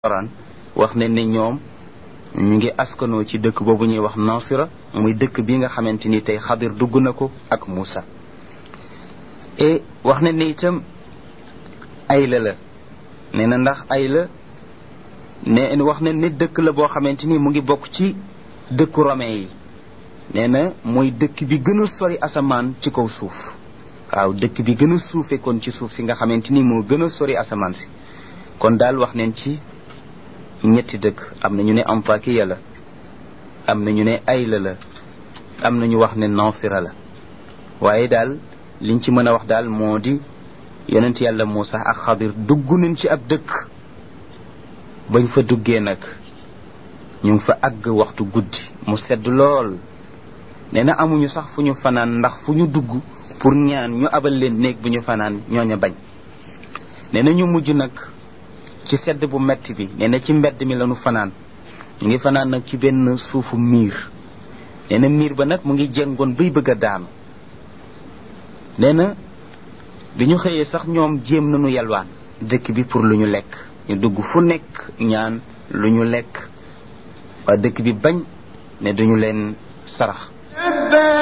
Alxuraan wax ne ne ñoom ñu ngi askanoo ci dëkk boobu ñuy wax Nasira muy dëkk bi nga xamante ni tey Xadir dugg na ko ak Muusa et wax ne ne itam Ayla la nee na ndax Ayla ne wax ne ne dëkk la boo xamante ni mu ngi bokk ci dëkku romain yi nee na mooy dëkk bi gën a sori asamaan ci kaw suuf waaw dëkk bi gën a suufe kon ci suuf si nga xamante ni moo gën a sori asamaan si kon daal wax neen ci ñetti dëkk am na ñu ne Antakiya la am na ñu ne Ayla la am na ñu wax ne Nasira la waaye daal liñ ci mën a wax daal moo di yonent yàlla Muusa ak Xadir dugg nañ ci ab dëkk bañ fa duggee nag ñu ngi fa àgg waxtu guddi mu sedd lool nee na amuñu sax fu ñu fanaan ndax fu ñu dugg pour ñaan ñu abal leen néeg bu ñu fanaan ñooña bañ nee na ñu mujj nag ci sedd bu metti bi nee na ci mbedd mi lañu fanaan ñu ngi fanaan nag ci benn suufu miir nee na miir ba nag mu ngi jëngoon bay bëgg a daanu nee na bi ñu xëyee sax ñoom jéem nañu yalwaan dëkk bi pour lu ñu lekk ñu dugg fu nekk ñaan lu ñu lekk waa dëkk bi bañ ne duñu leen sarax